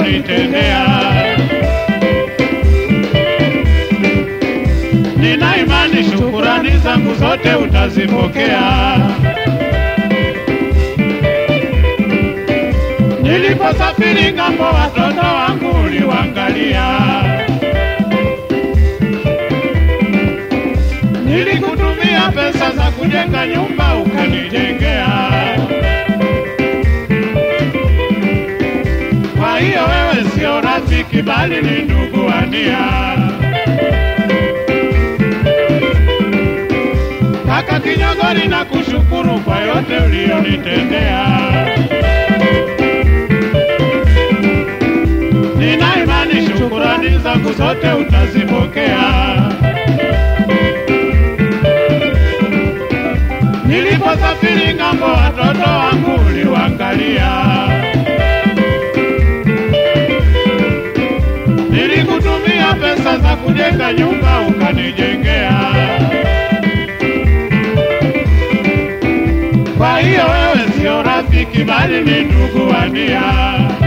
ulionitendea. Nina imani shukurani zangu zote utazipokea. Niliposafiri ng'ambo, watoto wangu uliwaangalia. Nilikutumia pesa za kujenga nyumba, ukanijengea. Kwa hiyo wewe sio rafiki, bali ni ndugu wa nia. Kaka Kinyogori, na kushukuru kwa yote ulionitendea. Nina imani shukurani zangu zote utazipokea. Niliposafiri ng'ambo, watoto wangu uliwaangalia. Nilikutumia pesa za kujenga nyumba, ukanijengea. Kwa hiyo wewe sio rafiki, bali ni ndugu wa nia.